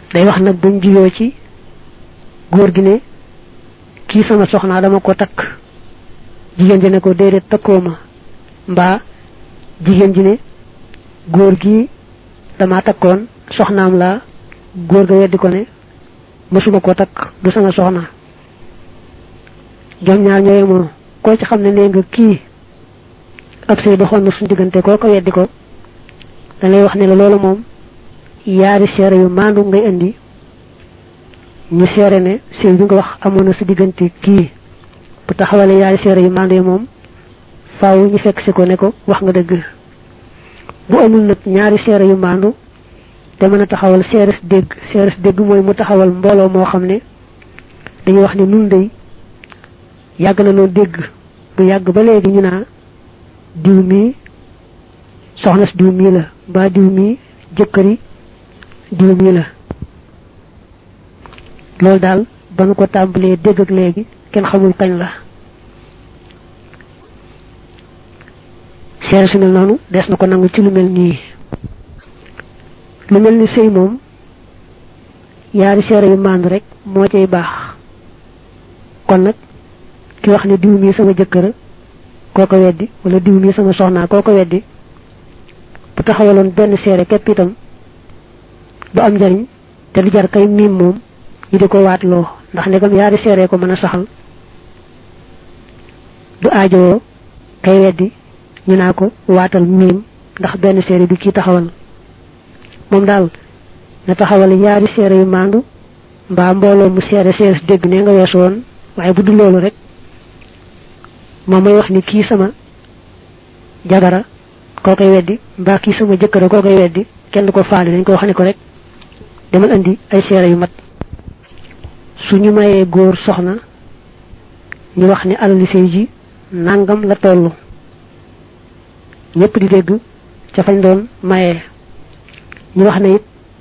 day wax nag buñ juyoo ci góor gi ne kii sama soxnaa dama ko takk jigéen ji ne ko déedéet takkoo ma mbaa jigéen ji ne góor gi dama takkoon soxnaam la góor ga weddi ko ne mësuma koo takk du sama soxna ñoom ñaar ñooy moo koo ci xam ne nee nga kii ab sëy doxoon na suñu diggante koo ko weddi ko da lay wax ne la loolu moom yaari seere yu maandu ngay indi ñu seere ne sëy bi nga wax amoon na sa diggante kii bu taxawalee yaari seere yu maandu yi moom faaw ñu fekk si ko ne ko wax nga dëgg bu amul nag ñaari seere yu maandu te mën a taxawal seeres dégg seeres dégg mooy mu taxawal mbooloo moo xam ne dañuy wax ne nun day yàgg na noo dégg bu yàgg ba léegi ñu naa diw mii soxna si diw mii la mbaa diw mii jëkkëri diw mii la loolu daal ba nu ko tàmbalee dégg ak léegi kenn xamul kañ la seere su mel noonu des na ko nangu ci lu mel nii lu mel ni sëy moom yaari seere yu màndu rek moo cay baax kon nag ki wax ne diw mii sama jëkkëra koo ko weddi wala diw mii sama soxnaa koo ko weddi bu taxawaloon benn seere képp itam du am njariñ te du jar kay miim moom ñu di ko waatloo ndax ndegam yaari seere ko mën a saxal du aajowoo kay weddi ñu naa ko waatal miim ndax benn seere bi kii taxawal moom daal na taxawal yaari seere yu maandu mbaa mbooloo mu seere seere dégg ne nga weesu woon waaye bu dul loolu rek moom may wax ni kii sama jagara koo koy weddi mbaa kii sama jëkkëra koo koy weddi kenn du ko faale dañ ko wax ne ko rek demal indi ay seere yu mat su ñu mayee góor soxna ñu wax ni alali sëy ji nangam la tollu ñëpp di dégg ca fañ doon mayee ñu wax ne it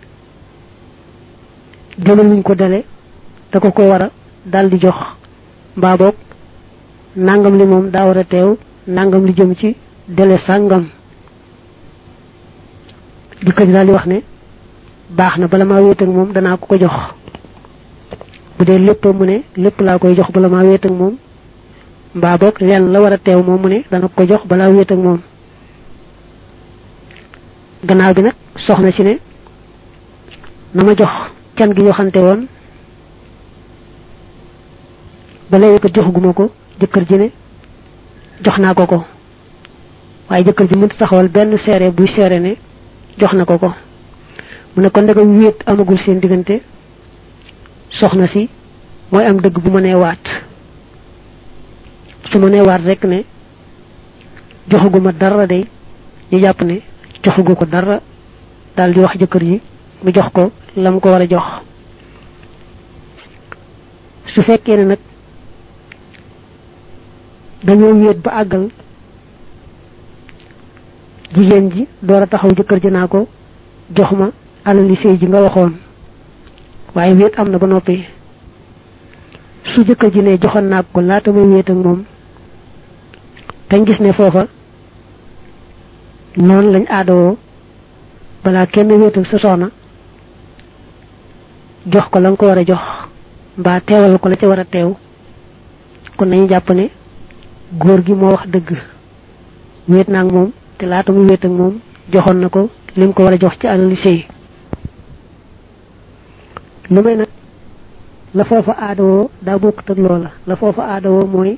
jëmal luñ ko dale da ko ko war a dal di jox mbaa boog nangam li moom daa war a teew nangam li jëm ci dele sàngam jëkkër ji daal di wax ne baax na bala maa wéet ak moom danaa ko ko jox bu dee lépp mu ne lépp laa koy jox bala maa wéet ak moom mbaa boog lenn la war a teew moom mu ne dana ko jox balaa wéet ak moom gannaaw bi nag soxna si ne na ma jox can gi waxante woon ba léegi ko joxuguma ko jëkkër ji ne jox naa ko ko waaye jëkkër ji mënut taxawal benn seere buy seere ne jox na ko ko mu ne kon ndegam wéet amagul seen diggante soxna si mooy am dëgg bu ma nee waat su ma nee waat rek ne joxuguma dara day ñu jàpp ne joxugu ko dara daal di wax jëkkër ji mu jox ko la mu ko war a jox su fekkee ne nag dañoo wéet ba àggal jigéen ji door a taxaw jëkkër ji naa ko jox ma alali sëy ji nga waxoon waaye wéet am na ba noppi su jëkkër ji ne joxoon naa ko laata may wéet ak moom tañ gis ne foofa noonu lañ aadawoo balaa kenn wéetal sa soxna jox ko la nga ko war a jox mbaa teewal ko la ca war a teew kon nañu jàpp ne góor gi moo wax dëgg wéet naa ak moom te laata muy wéet ak moom joxoon na ko lim ko war a jox ci alali sëy lu may nag la foofa aadawoo daa bokkut ak loola la foofa aadawoo mooy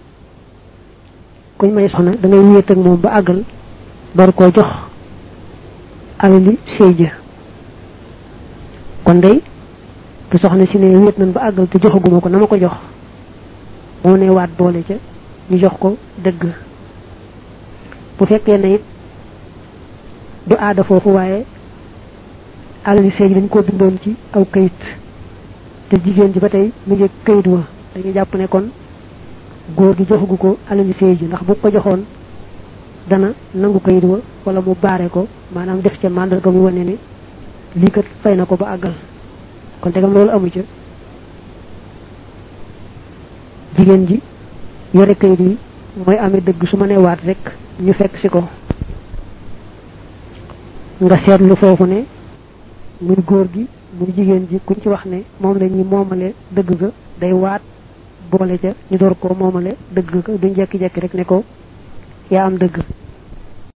kuñ may soxna da ngay wéet ak moom ba àggal door koo jox alali sëy ja kon day bu soxna si ne wéet nañ ba àggal te joxaguma ko na ma ko jox moo ne waat boole ca ñu jox ko dëgg bu fekkee ne it du aada foofu waaye alali sëy dañ koo bindoon ci aw kayit te jigéen ji ba tey mu ngi kayit wa dañuy jàpp ne kon góor gi joxagu ko alali sëy ji ndax bu ko joxoon dana nangu kayit wa wala mu baare ko maanaam def ca màndarga mu wane ne lii kat fay na ko ba àggal kon tegam loolu amu ca jigéen ji yore kayit yi mooy amee dëgg su ma nee waat rek ñu fekk si ko nga seetlu foofu ne muy góor gi muy jigéen ji kuñ ci wax ne moom la ñuy moomale dëgg ga day waat boole ca ñu door koo moomale dëgg ga duñ jekki-jekki rek ne ko yaa am dëgg